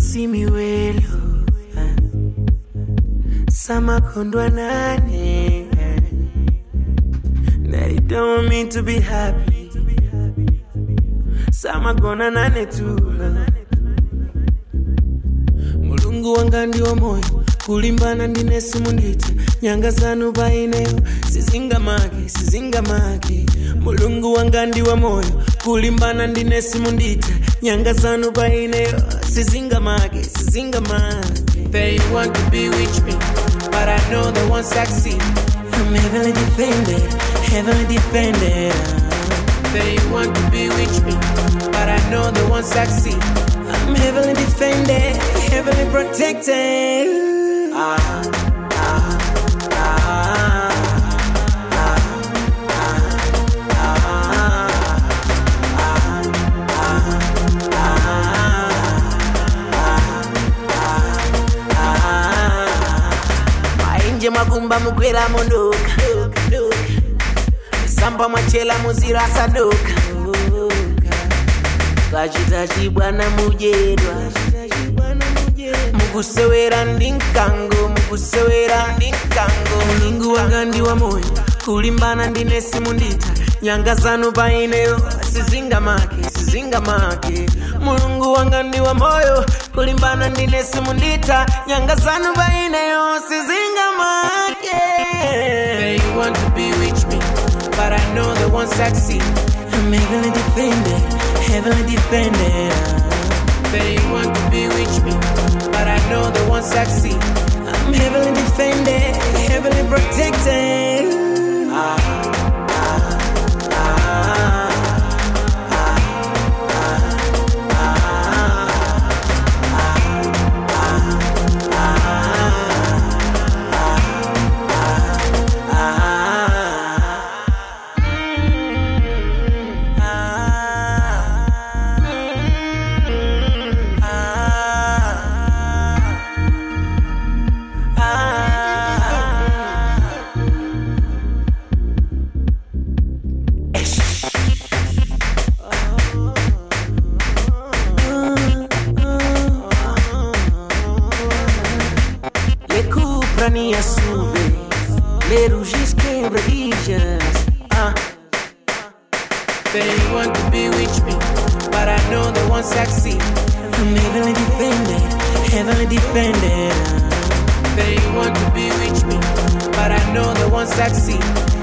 see me well. uh, Samakondwa nane. That he don't want me to be happy. Samagona nane too. mulungu wanga ndiwo moyo kulimbana ndine simundita nyanga zanu paineyo sizingamake sizingamake mulungu wanga ndiwo moyo kulimbana ndine simundita nyanga zanu paineyo sizingamake sizingamake They want to be with me, but I know they won't succeed. I'm heavily defended, heavily defended. They want to be with me, but I know they won't succeed. I'm heavily defended, heavily protected. Ah, ah, ah, mainje mwakumba mukwera munduka samba mwachela muzira asaduka kachita chibwana mudyedwa mukusewera ndi mkango mukusewera ndi mkango mulungu wanga ndi wa moyo kulimbana ndine simundita nyanga zanu paineyo sizingamake sizingamake mulungu wanga ndi wa moyo kulimbana ndine simundita nyanga zanu paineyo sizingamake They want to be with me, but I know they won't succeed. I'm heavily defended, heavily defended. They want to be with me, but I know they won't succeed. I'm heavily defended, heavily protected. Le cuprani assuve, le rugis quebradillas. Ah, They want to be with me, but I know they won't succeed. I'm heavily defended, heavily defended. They want to be with me, but I know they won't succeed.